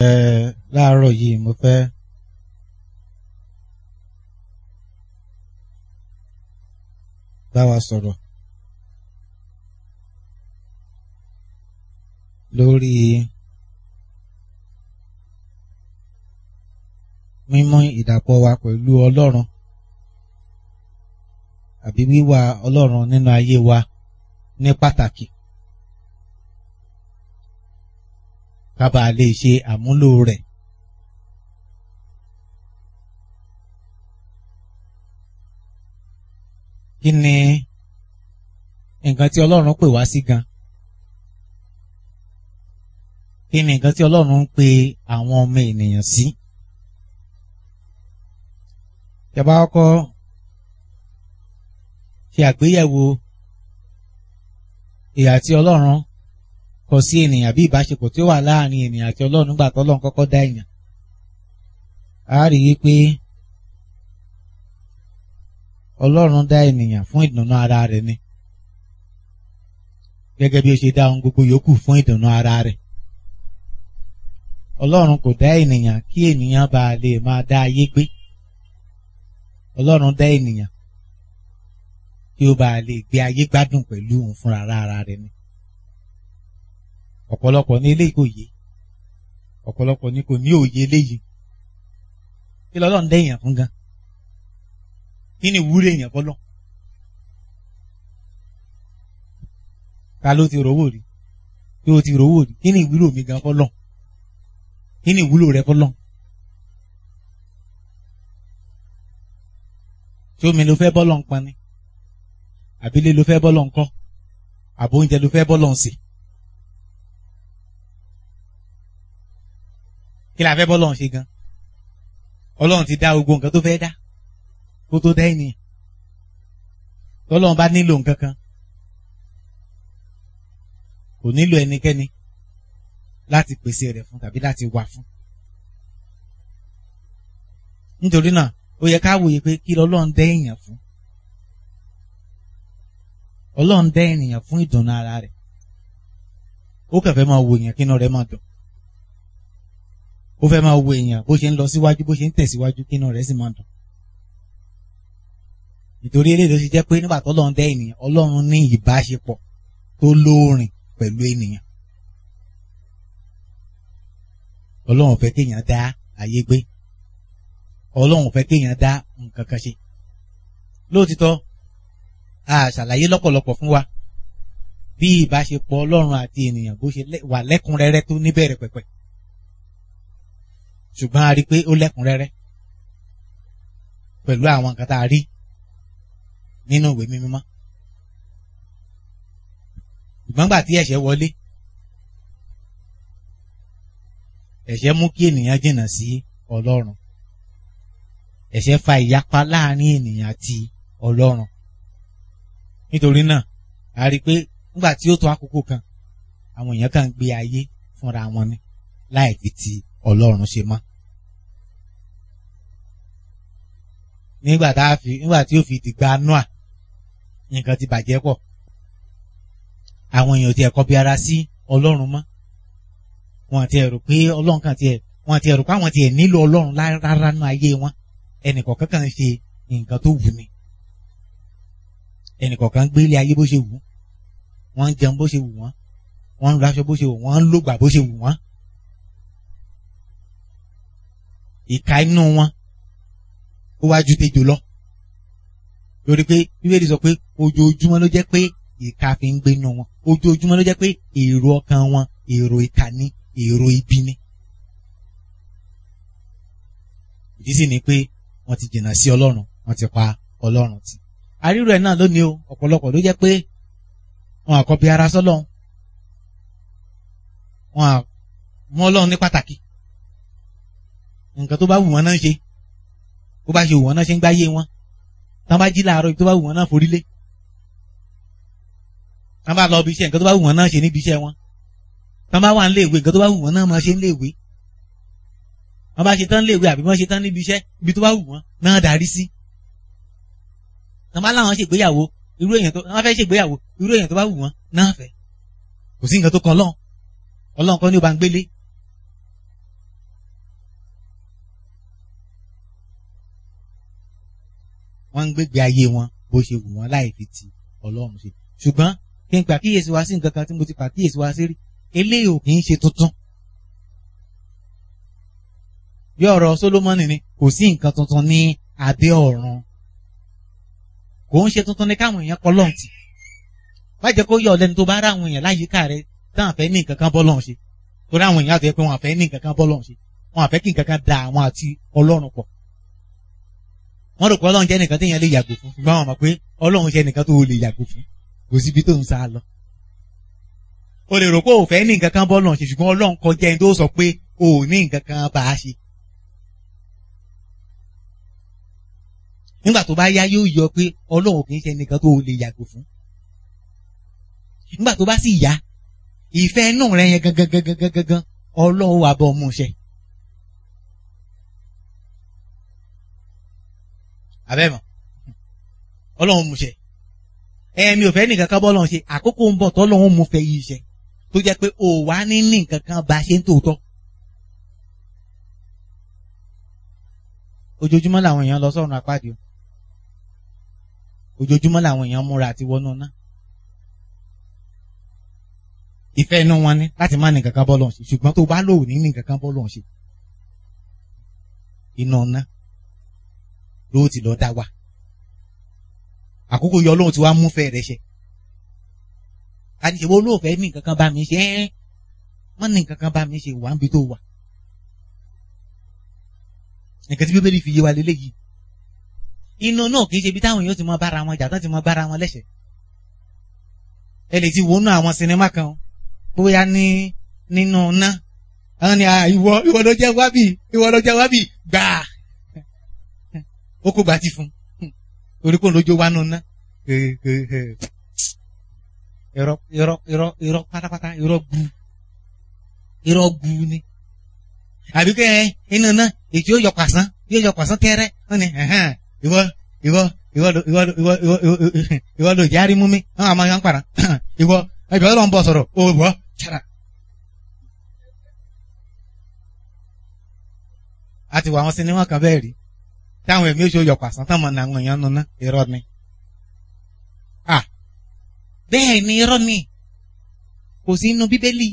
ẹ láàárọ̀ yìí mo fẹ́ bá wa sọ̀rọ̀ lórí mímú ìdàpọ̀ wa pẹ̀lú Ọlọ́run àbí wíwà Ọlọ́run nínú ayé wa ní pàtàkì ká bàa lè ṣe àmúlò rẹ̀. kí ni nǹkan tí Ọlọ́run pè wá sí gan? kí ni nǹkan tí Ọlọ́run ń pe àwọn ọmọ ènìyàn sí? Ìjọba kọ́kọ́ ṣe àgbéyẹ̀wò ìhà tí Ọlọ́run kọ sí ènìyàn bí ìbáṣepọ̀ tí ó wà láàrin ènìyàn àti Ọlọ́run nígbà tí Ọlọ́run kọ́kọ́ dá èèyàn. A rí i pé Ọlọ́run dá ènìyàn fún ìdùnnú ara rẹ̀ ni gẹ́gẹ́ bí ó ṣe dá ohun gbogbo yòókù fún ìdùnnú ara rẹ̀. Ọlọ́run kò dá ènìyàn kí ènìyàn bá lè máa dá ayé gbé. Ọlọ́run dá ènìyàn kí ó bá lè gbé ayé gbádùn pẹ̀lú òun fúnra ara rẹ̀ ni. Ọ̀pọ̀lọpọ̀ ní eléyìí kò yé ọ̀pọ̀lọpọ̀ ní kò ní òye eléyìí kí lọ́lọ́run dá èèyàn fún gan kí ni ìwúrí èèyàn fọlọ́ ta ló ti rówó rí kí o ti rówó rí kí ni ìwúlò mi gan fọlọ́ kí ni ìwúlò rẹ fọlọ́ tí omi ló fẹ́ bọ́lọ̀ ń pani àbílé ló fẹ́ bọ́lọ̀ ń kọ́ àbò oúnjẹ ló fẹ́ bọ́lọ̀ ń sè kí la fẹ́ bọ́lọ̀ ń ṣe gan ọlọ́run ti dá gbogbo nǹkan tó fẹ́ dá kó tó dá ènìyàn tọ́lọ́run bá nílò nǹkan kan kò nílò ẹnikẹ́ni láti pèsè rẹ̀ fún tàbí láti wà fún. nítorí náà ó yẹ ká wòye pé kí lọ́lọ́run dá èèyàn fún ọlọ́run dá ènìyàn fún ìdùnnú ara rẹ̀ ó kẹfẹ́ máa wo èèyàn kínú rẹ̀ máa dùn ó fẹ́ máa wo èèyàn bó ṣe ń lọ síwájú bó ṣe ń tẹ̀síwájú kínú rẹ̀ sì máa dùn nítorí eléyìí ló ṣe jẹ́ pé nígbà tó lọ́run dá ènìyàn ọlọ́run ní ìbáṣepọ̀ tó lóòrìn pẹ̀lú ènìyàn ọlọ́run fẹ́ kéèyàn dá ayé gbé ọlọ́run fẹ́ kéèyàn dá nǹkan kan ṣe lóòtítọ́ a ṣàlàyé lọ́pọ̀lọpọ̀ fún wa bí ìbáṣepọ̀ ọlọ́run àti ènìyàn bó ṣe wà lẹ́kùnrẹ́rẹ́ tó níbẹ̀rẹ̀ pẹ̀pẹ̀ ṣùgbọ́n a rí i pé ó lẹ́kùnrẹ́rẹ́ pẹ̀lú àwọn nǹkan tá a rí nínú ìwé mímọ́ ṣùgbọ́n gbà tí ẹ̀ṣẹ̀ wọlé ẹ̀ṣẹ̀ mú kí ènìyàn jìnnà sí ọlọ́run ẹ̀ṣẹ̀ fa ìyapa láàrin ènìyàn àti ọlọ́run nítorí náà a rí i pé nígbà tí ó tó àkókò kan àwọn èèyàn kan gbé ayé fúnra wọn ni láì fi ti ọlọ́run ṣe mọ́. nígbà tá a fi nígbà tí ó fi dìgbà noah nǹkan ti bàjẹ́ pọ̀ àwọn èèyàn ti ẹ̀kọ́ bí ara sí ọlọ́run mọ́ wọn ti ẹ̀rù pé ọlọ́run kan ti ẹ̀ wọn ti ẹ̀rù pé àwọn ti ẹ̀ nílò ọlọ́run rárá nú ayé wọn ẹnìkọ̀ọ̀kan kan ṣe nǹkan tó wù ní ẹnìkọ̀ọ̀kan gbé ilé ayé bó ṣe wù wọ́n ń jẹun bó ṣe wù wọ́n wọ́n ń raṣọ bó ṣe wù wọ́n ń lògbà bó ṣe wù wọ́n ìka inú wọn ó wá ju tejò lọ lórí pé bíbélì sọ pé ojoojúmọ́ ló jẹ́ pé ìka fi ń gbénu wọn ojoojúmọ́ ló jẹ́ pé èrò ọkàn wọn èrò ìka ní èrò ibi ní. ìdí sì ni pé wọ́n ti jìnnà sí ọlọ́run wọ́n ti pa ọlọ́run tì. àrírò ẹ̀ náà lónìí o ọ̀pọ̀lọpọ̀ ló jẹ́ pé wọn àkọ́bí ara sọ́lọ́run wọn à mú ọlọ́run ní pàtàkì nǹkan tó bá wù wọ́n náà ń ṣe bó bá ṣe wù wọ́n náà ṣe ń gbáyé wọn tán bá jí láàárọ̀ ibi tó bá wù wọ́n náà forí lé tán bá lọ ibi iṣẹ́ nǹkan tó bá wù wọ́n náà ṣe níbi iṣẹ́ wọn tán bá wà nílé ìwé nǹkan tó bá wù wọ́n náà máa ṣe nílé ìwé wọ́n bá ṣe tán nílé ìwé àbí wọ́n ṣe tán níbi iṣẹ́ ibi tó bá wù wọ́n náà darí sí tán bá láwọn ṣègbéyàwó irú èèyàn tó wọ́n fẹ́ ṣègbéyàwó irú èèyàn tó bá wù wọ́n náà fẹ́ kò sí nǹkan tó kan Ọlọ́run Ọlọ́run kan ní ó bá ń gbélé wọ́n ń gbégbé ayé wọn bó ṣe wù wọ́n láì fi ti ọlọ́run ṣe ṣùgbọ́n kí n pàkíyèsí wá sí nǹkan kan tí mo ti pàkíyèsí wá sí rí eléyìí ò kì í ṣe tuntun bí ọ̀rọ̀ Sólómọ́nì ni kò sí nǹkan tuntun ní abẹ́ ọ̀run kò ń ṣe tuntun ní káwọn èèyàn kọ́ lọ́ǹtì má jẹ́ kó yọ ọ̀lẹ́ni tó bá rá àwọn èèyàn láyìíká rẹ táwọn fẹ́ ní nǹkan kan bọ́ lọ́hùn ṣe torí àwọn èèyàn àti ẹ pé wọn fẹ́ ní nǹkan kan bọ́ lọ́hùn ṣe wọn àfẹ́ kí nǹkan kan da àwọn àti ọlọ́run pọ̀ wọ́n rò pé ọlọ́run jẹ́ nìkan téèyàn lè yàgò fún ṣùgbọ́n àwọn mọ̀ pé ọlọ́run jẹ́ nìkan tó lè yàgò fún kò síbi tó ń sá lọ. o lè rò pé o fẹ́ ní nǹkan kan bọ́ lọ́hùn ṣe ṣùgbọ́n ọlọ́run kọjá ẹni tó sọ pé o ò ní nǹkan kan bá a ṣe. nígbà tó bá yá yóò yọ pé ọlọ́run kì í ṣe nìkan tó lè yàgò fún. nígbà tó bá sì yá ìfẹ́ inú rẹ yẹn gangan gangan gangan ọlọ́run wà bọ́ ọmú ṣe. abẹ́mọ̀ ọlọ́run mú ṣe ẹ̀mí ò fẹ́ ní kankan bọ́lọ́run ṣe àkókò ń bọ̀ tọ́lọ́run mú fẹ́ yí iṣẹ́ tó jẹ́ pé ò wá ní ní nǹkan kan bá ṣe ń tòótọ́. ojoojúmọ́ làwọn èèyàn lọ sọ́run àpáàdé o ojoojúmọ́ làwọn èèyàn múra àti wọnú ná ìfẹ́ inú wọn ní láti má ní kankan bọ́lọ́run ṣe ṣùgbọ́n tó bá lò ní ní kankan bọ́lọ́run ṣe iná ná ló ti lọ dá wa àkókò yọ lóhun tí wàá mú fẹ́ rẹ ṣe àdìsẹ́wọ́ olóòfẹ́ ní nǹkan kan bá mi ṣe ẹ́ wọ́n ní nǹkan kan bá mi ṣe wà ń bi tó wà nǹkan tí bíbélì fi yé wa lélẹ́yìí inú náà kì í ṣe bí táwọn èèyàn ti mọ bára wọn jà tán ti mọ bára wọn lẹ́sẹ̀ ẹ lè ti wọnú àwọn sinimá kan bóyá ní nínú ná àwọn ni ìwọ ìwọ ló jẹ wábì ìwọ ló jẹ wábì gbàá ó kó gbà tí fún orí kò lójó wá nù ná irọ́ irọ́ irọ́ irọ́ pátápátá irọ́ gbu irọ́ gbu ni àbí kẹ́ ẹ inú ná èyí yóò yọ pàṣán yóò yọ pàṣán tẹ́rẹ́ wọ́n ní ìwọ ìwọ ìwọ ìwọ ìwọ ìwọ ló járí mú mi wọ́n àmọ́ yàn pàrà ìwọ ẹ̀jọ̀ ọlọ́run bọ̀ sọ̀rọ̀ ó bọ̀ ṣára. a ti wọ àwọn sinimá kan bẹ́ẹ̀ rí táwọn ẹ̀mí oṣù yọ pàṣán táwọn ọ̀nà àwọn èèyàn nuna irọ́ ni. bẹ́ẹ̀ ni irọ́ ni kò sí inú bíbélì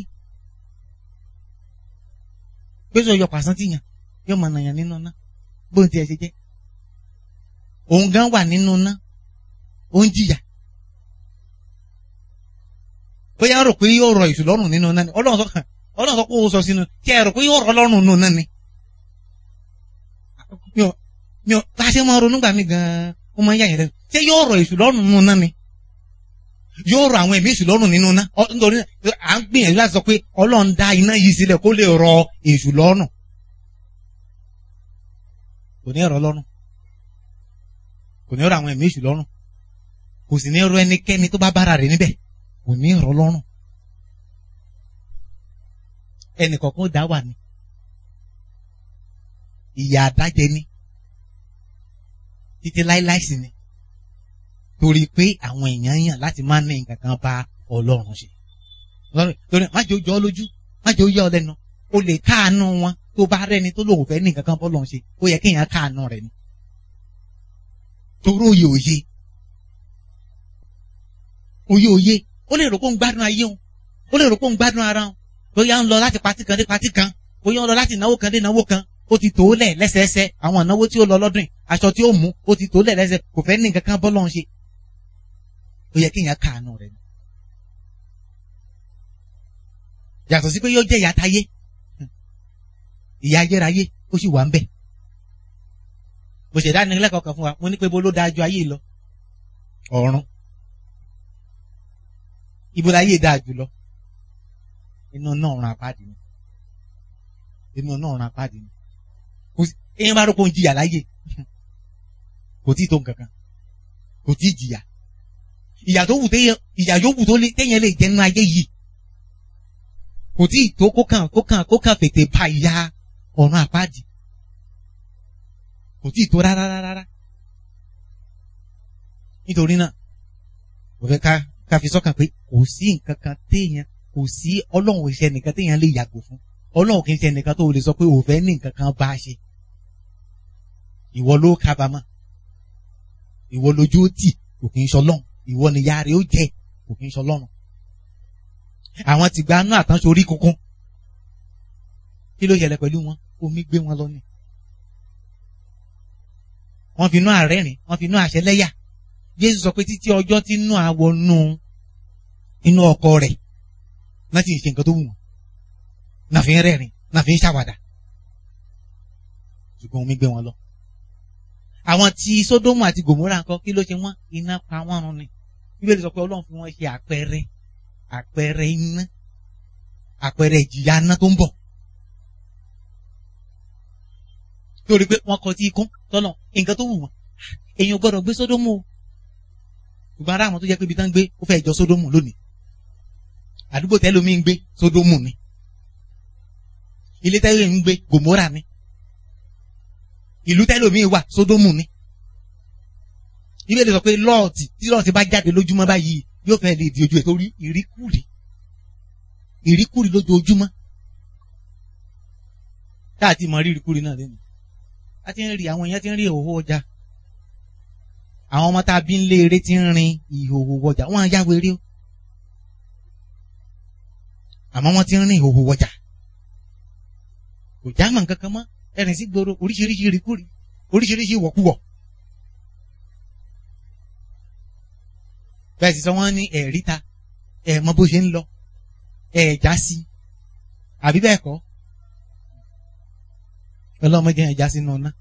pé sọ yọ pàṣán tí yàn yóò máa nàyàn nínú ná bó ti ẹ̀ ṣe jẹ́ òun gan wà nínú ná ó ń jìyà bóyá rò pé yóò rọ ìṣù lọ́rùn nínú náà ni ọlọ́run sọ ọlọ́run sọ pé ó sọ sínú tí ẹ rò pé yóò rọ lọ́rùn nínú náà ni mi ò mi ò bá a ṣe máa ronú gbà mí gan-an ó máa ń yà yẹn lẹ́nu ṣé yóò rọ èṣù lọ́rùn nínú náà ni yóò rọ àwọn ẹ̀mí èṣù lọ́rùn nínú náà nítorí à ń gbìyànjú láti sọ pé ọlọ́run dá iná yìí sílẹ̀ kó lè rọ èṣù lọ́rùn kò ní rọ lọ́rùn kò ní rọ àwọn ẹ̀mí èṣù lọ́rùn kò sì ní rọ ẹnikẹ́ni tó bá bára rẹ̀ níbẹ̀ kò ní rọ lọ́rùn ẹnìkọ̀ọ̀kan dá wà ní ìyà àdájẹ ní títí láíláí sí ni torí pé àwọn èèyàn yàn láti má ní nǹkan kan bá ọlọ́run ṣe torí má jẹ́ ojú ọ lójú má jẹ́ oyé ọ lẹ́nu o lè káàánú wọn tó bá rẹ́ni tó lòun fẹ́ ní nǹkan kan bọ́ lọ́run ṣe ó yẹ kéèyàn káàánú rẹ̀ ni torí òye òye òye òye ó lè rò pé ó ń gbádùn ayé òun ó lè rò pé ó ń gbádùn ara òun bóyá ń lọ láti patí kan dé patí kan bóyá ń lọ láti náwó kan dé náwó kan ó ti tó lẹ̀ lẹ́sẹẹsẹ àwọn ìnáwó tí ó lọ lọ́dún yìí aṣọ tí ó mú ó ti tó lẹ̀ lẹ́sẹ kò fẹ́ ní nǹkan kan bọ́ lọ́n ṣe ó yẹ kéèyàn káàánú rẹ̀ ni. yàtọ̀ sí pé yóò jẹ́ ìyá táyé ìyá ayérayé ó sì wà ń bẹ̀. mo ṣẹ̀dá ní lẹ́kọ̀ọ́ kan fún wa mo ní pé bó ló dáa ju ayé lọ ọ̀run ibo láyé dáa jù lọ inú náà ràn apáàdì ni inú náà ràn apáàdì ni kò sí èèyàn bá rọ́pò ń jìyà láyé kò tí ì tó nǹkan kan kò tí ì jìyà ìyà tó wù téèyàn ìyà yòówù tó téèyàn lè jẹ nínú ayé yìí kò tí ì tó kó kàn kó kàn kó kàn fètè ba ìyà ọ̀run apáàdì kò tí ì tó rárá rárá nítorí náà kò fẹ́ ká ká fi sọ́kàn pé kò sí nǹkan kan téèyàn kò sí ọlọ́run ìṣẹ́ nìkan téèyàn lè yàgò fún ọlọ́run kì í ṣe nìkan tó lè sọ pé òun fẹ́ ní nǹkan kan bá a ṣe ìwọ ló kábàámọ̀ ìwọ lójú ó tì kò kì í ṣọlọ́run ìwọ ni ìyá rẹ̀ ó jẹ kò kì í ṣọlọ́run àwọn ti gba inú àtànṣe orí kunkun kí ló ṣẹlẹ̀ pẹ̀lú wọn omi gbé wọn lọ ni wọ́n fi inú àrẹ́rìn wọ́n fi inú àṣẹlẹ́yà Jésù sọ pé títí ọjọ́ tí inú àwọnú inú ọkọ rẹ̀ náà ti ń ṣe nǹkan tó wù wọ́n náà fi ń rẹ́rìn náà fi ń ṣàwàdà ṣùgbọ́n omi gbé wọn lọ. àwọn tí Sódómù àti Gòmórà ńkọ́ kí ló ṣe wọ́n iná pa wọ́n run ni Bíbélì sọ pé Ọlọ́run fi wọ́n ṣe àpẹẹrẹ àpẹẹrẹ iná àpẹẹrẹ ìjìyà iná tó ń bọ̀. torí pé wọ́n kọ tí ikún tọ́nà nǹkan tó wù wọ́n èèyàn gbọ́dọ̀ gbé Sódómù o ṣùgbọ́n ará àwọn tó jẹ́ pé ibi tán ń gbé ó fẹ́ jọ Sódómù lónìí àdúgbò tẹ́lómi ń gbé Sódómù ni ilé tẹ́lómi ń gbé Gòmórà ni ìlú tẹ́lómi wà Sódómù ni Bíbélì sọ pé lọ́ọ̀tì tí lọ́ọ̀tì bá jáde lójúmọ́ báyìí yóò fẹ́ lè di ojú ẹ̀ torí ìríkùrì ìríkùrì lójoojúmọ́ táà ti mọ rí ìríkùrì náà lẹ́nu a ti ń rí àwọn èèyàn ti ń rí ìhòòhò ọjà àwọn ọmọ tá a bí ń lé eré ti ń rin ìhòòhò ọjà wọn á yáwó eré o àmọ́ wọ́n ti ń rin ìhòòhò ọjà kò já mọ̀ nǹkan kan mọ́ ẹ̀rìn sí gbòòrò oríṣiríṣi ìríkùrì oríṣiríṣi ìwọ̀kuwọ̀ bẹ́ẹ̀ sì sọ wọ́n ní ẹ̀rí ta ẹ̀ mọ bó ṣe ń lọ ẹ̀ já sí àbí bẹ́ẹ̀ kọ́ ọlọ́mọdé ẹ̀ já sínú ọ̀nà.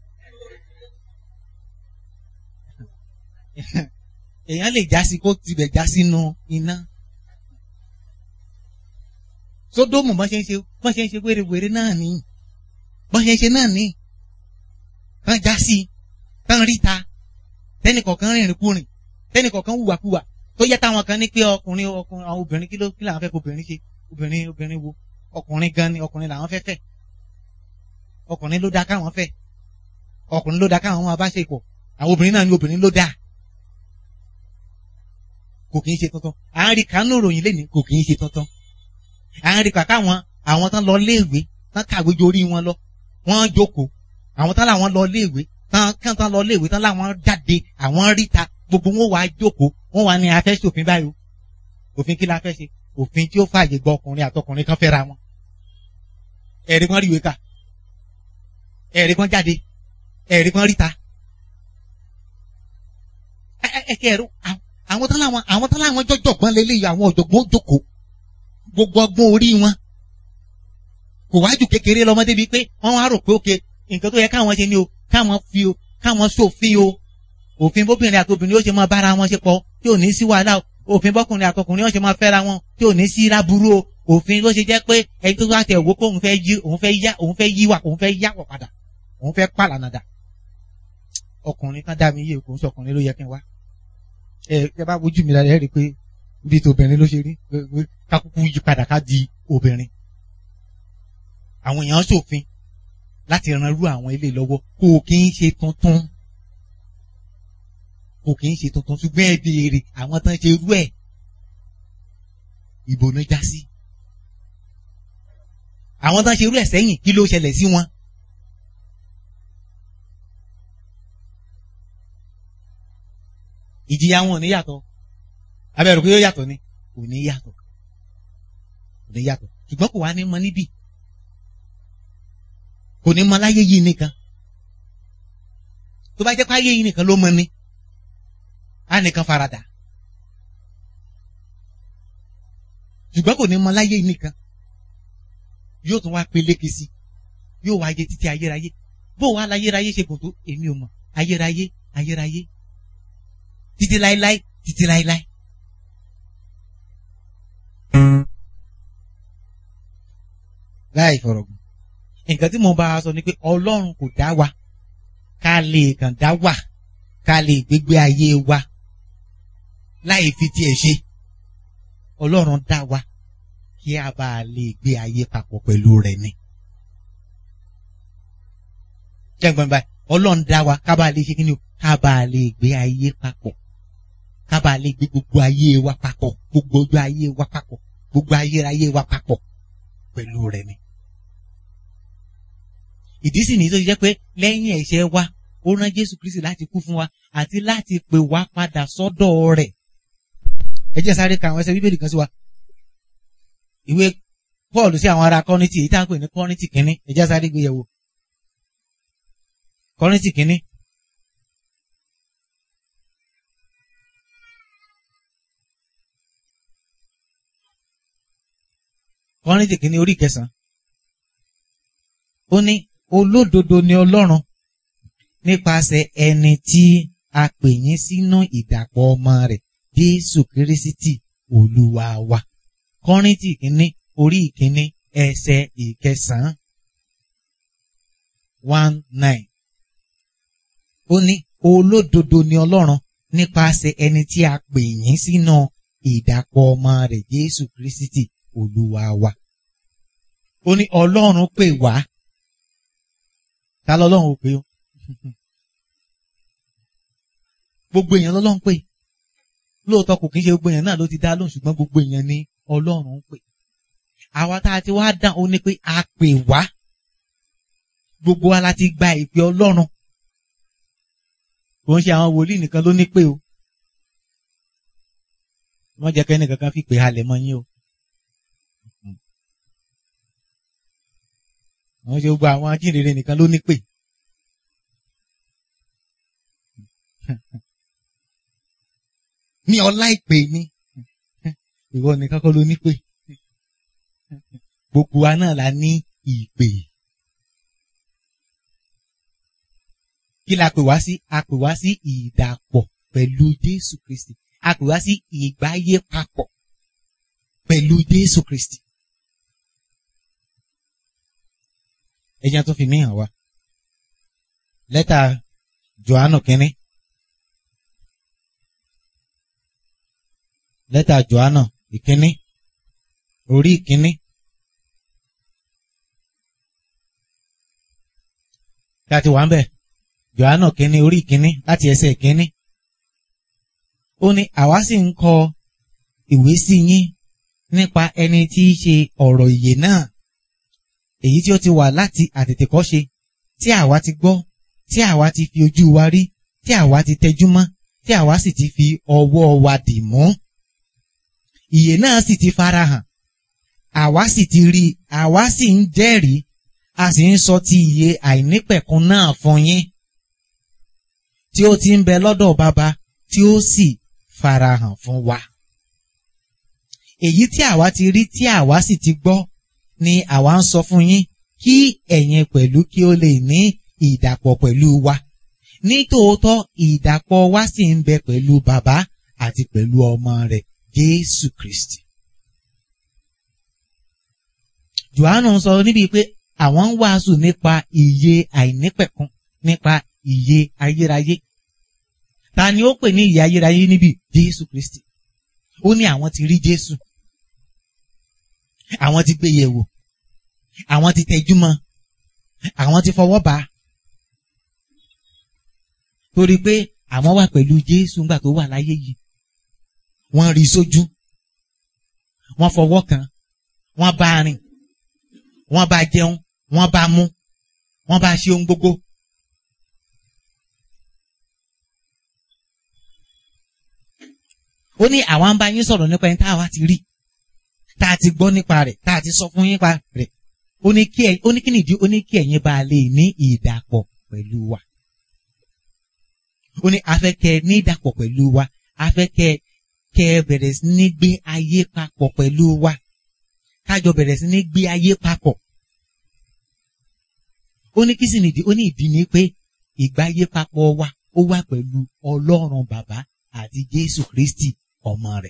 èèyàn lè já sí kó tibẹ̀ já sínú iná. sódómù bọ́n ṣe ń ṣe bọ́n ṣe ń ṣe wérewère náà ní bọ́n ṣe ń ṣe náà ní kán já sí kán ríta tẹ́nìkọ̀ọ̀kan rìnrìn kúrìn tẹ́nìkọ̀ọ̀kan hùwàkuwà tó yẹ táwọn kan ní pé ọkùnrin ọkùnrin àwọn obìnrin kí ló kí làwọn fẹ́ kó obìnrin ṣe obìnrin obìnrin wo ọkùnrin gan ni ọkùnrin làwọn fẹ́ fẹ́ ọkùnrin ló dá káwọn fẹ́ ọkùnrin ló dá káwọn máa bá ṣe pọ̀ àwọn obìnrin náà ní obìnrin ló dá kò kì í ṣe tuntun à ń rí kánú ròyìn lẹ́nu kò kì í ṣe tuntun à ń rí kàkà àwọn àwọn tán lọ léèwé tán kàwé jorí wọn lọ wọ́n jókòó àwọn tán làwọn lọ léèwé tán kán tán lọ léèwé tán làwọn jáde àwọn ríta gbogbo wọn wàá jókòó wọn wà ní afẹ́ ṣòfin báyìí òfin kí la fẹ́ ṣe òfin tí ó fààyè gba ọkùnrin àtọkùnrin kan fẹ́ra wọn ẹ̀rí kan ríwèé kà ẹ̀rí kan jáde ẹ̀rí kan ríta ẹ̀kẹ́ ẹ̀rú àwọn tán láwọn àwọn tán láwọn jọjọgbọ́n lélẹ́yìí àwọn ọ̀jọ̀gbọ́n jókòó gbogbo ọgbọ́n orí wọn kò wájú kékeré lọ́mọdé bíi pé wọ́n wá rò pé òkè nǹkan tó yẹ káwọn ṣe ni o káwọn fi o káwọn ṣòfin o òfin bóbìnrin àti obìnrin yóò ṣe máa bára wọn ṣe pọ̀ tí ò ní sí wàhálà òfin bọ́kùnrin àtọkùnrin yóò ṣe máa fẹ́ra wọn tí ò ní sí láburú o òfin ló ṣe jẹ́ pé ẹni tó bá tẹ̀ wò pé òun fẹ́ yí òun fẹ́ yá òun fẹ́ yíwà òun fẹ́ yáwọ̀ padà òun fẹ́ pàlànàdà ọkùnrin kan dá mi yé kò ń sọ ọkùnrin ló yẹ kí n wá ẹ ẹ bá wojú mi dáadáa ẹ rí i pé bí ti obìnrin ló ṣe rí kákúkú yí padà ká di obìnrin àwọn èèyàn ṣòfin láti ran irú àwọn ilé lọ́wọ́ kò kí ń ṣe tuntun kò kì í ṣe tuntun ṣùgbọ́n ẹ béèrè àwọn tán ṣe irú ẹ̀ ìbò ló já sí. àwọn tán ṣe irú ẹ̀ sẹ́yìn kí ló ṣẹlẹ̀ sí wọn. ìjìyà wọn ò ní yàtọ̀ abẹ́rù pé yóò yàtọ̀ ni kò ní yàtọ̀ kò ní yàtọ̀ ṣùgbọ́n kò wá ní mọ níbí kò ní mọ láyé yìí nìkan tó bá jẹ́ pé ayé yìí nìkan ló mọ ni á nìkan farada ṣùgbọ́n kò ní mọ láyé nìkan yóò tún wá peléke sí yóò wá jẹ títí ayérayé bó wàá láyérayé ṣe kò tó èmi ò mọ ayérayé ayérayé títí láéláé títí láéláé. láì fọ̀rọ̀gùn nǹkan tí mo bá a sọ ni pé ọlọ́run kò dá wa ká lè kàn dá wà ká lè gbégbé ayé wa láì fi tiẹ̀ ṣe ọlọ́run dá wa kí a bá lè gbé ayé papọ̀ pẹ̀lú rẹ̀ ni. jẹ́gbọ́n báyìí ọlọ́run dá wa ká bá lè ṣe kí ni o ká bá lè gbé ayé papọ̀ ká bá lè gbé gbogbo ayé wa papọ̀ gbogbo ojú ayé wa papọ̀ gbogbo ayérayé wa papọ̀ pẹ̀lú rẹ̀ ni. ìdí sì ní tó jẹ́ pé lẹ́yìn ẹ̀ṣẹ̀ wa ó rán Jésù Kristi láti kú fún wa àti láti pè wá padà sọ́dọ̀ rẹ̀ ẹ jẹ́ sáré ka àwọn ẹsẹ̀ bíbélì kan sí wa ìwé Paul sí àwọn ará Kọ́ríńtì èyí tá à ń pè ní Kọ́ríńtì kínní ẹ jẹ́ sáré gbé yẹ̀wò Kọ́ríńtì kínní. Kọ́ríńtì kínní orí kẹsàn-án ó ní olódodo ni Ọlọ́run nípasẹ̀ ẹni tí a pè yín sínú ìdàpọ̀ ọmọ rẹ̀ Jésù Kírísítì Olúwa wa Kọ́ríńtì kínní orí ìkínní ẹsẹ̀ ìkẹsàn-án one nine ó ní olódodo ni Ọlọ́run nípasẹ̀ ẹni tí a pè yín sínú ìdàpọ̀ ọmọ rẹ̀ Jésù Kírísítì Olúwa wa ó ní Ọlọ́run pè wá ta lọ́lọ́run ò pè ó gbogbo èèyàn lọ́lọ́run pè lóòótọ́ kò kí ń ṣe gbogbo èèyàn náà ló ti dá lóhùn ṣùgbọ́n gbogbo èèyàn ni Ọlọ́run ń pè àwa tá a ti wá dán ó ní pé a pè wá gbogbo wa la ti gba ìpè Ọlọ́run kò ń ṣe àwọn wòlíì nìkan ló ní pé o wọ́n jẹ́ kẹ́ni kankan fi pè halẹ̀ mọ́ yín o wọ́n ṣe gbogbo àwọn ajínrere nìkan ló ní pè ní ọlá ìpè ni ìwọ nìkan kọ́ ló ní pè gbogbo wa náà la ní ìpè. kí la pè wá sí a pè wá sí ìdàpọ̀ pẹ̀lú Jésù Kristi a pè wá sí ìgbáyé papọ̀ pẹ̀lú Jésù Kristi. ẹjẹ́ tó fi mí hàn wá lẹ́tà Jòhánù kínní lẹ́tà Jòhánù ìkínní orí ìkínní. Tí a ti wà ń bẹ̀, Jòhánù kínní orí ìkínní láti ẹsẹ̀ ìkínní. Ó ní àwa sì ń kọ ìwé sí yín nípa ẹni tí í ṣe ọ̀rọ̀ ìyè náà. Èyí tí ó ti wà láti àtètèkọ́ṣe tí àwa ti gbọ́, tí àwa ti fi ojú wa rí, tí àwa ti tẹjú mọ́, tí àwa sì ti fi ọwọ́ wa dì mú. Ìyè náà sì ti farahàn àwa sì ti rí i àwa sì ń jẹ́rìí a sì ń sọ ti ìyè àìnípẹ̀kun náà fún yín tí ó ti ń bẹ lọ́dọ̀ bàbá tí ó sì farahàn fún wa. èyí tí àwa ti rí tí àwa sì ti gbọ́ ni àwa ń sọ fún yín kí ẹ̀yin pẹ̀lú kí ó lè ní ìdàpọ̀ pẹ̀lú wa nítòótọ́ ìdàpọ̀ wa sì ń bẹ pẹ̀lú bàbá àti pẹ̀lú ọmọ rẹ̀ Jésù Kristi. Jòhánù sọ níbi pé àwọn ń wàásù nípa ìyè àìnípẹ̀kun nípa ìyè ayérayé. Ta ni ó pè ní ìyè ayérayé níbi Jésù Kristi? Ó ní àwọn ti rí Jésù. Àwọn ti gbé yẹ̀wò. Àwọn ti tẹjú mọ́. Àwọn ti fọwọ́ bá. Torí pé àwọn wà pẹ̀lú Jésù ńgbà tó wà láyé yìí. Wọ́n rí sójú. Wọ́n fọwọ́ kàn. Wọ́n bá rìn wọ́n bá jẹun wọ́n bá mú wọ́n bá ṣe ohun gbogbo. ó ní àwa ń bá yín sọ̀rọ̀ nípa ẹni tá a wá ti rí tá a ti gbọ́ nípa rẹ̀ tá a ti sọ fún yín pa rẹ̀ ó ní kí ẹ ó ní kí nìdí ó ní kí ẹ̀yin bá lè ní ìdàpọ̀ pẹ̀lú wa. ó ní afẹ́ kẹ́ ní ìdàpọ̀ pẹ̀lú wa afẹ́ kẹ́ kẹ́ bẹ̀rẹ̀ sí ní gbé ayé papọ̀ pẹ̀lú wa kájọ bẹ̀rẹ̀ sí ní gbé ayé papọ̀. ó ní kí sì nìdí ó ní ìdí ni pé ìgbáyé papọ̀ wa ó wà pẹ̀lú ọlọ́run bàbá àti jésù kristi ọmọ rẹ̀.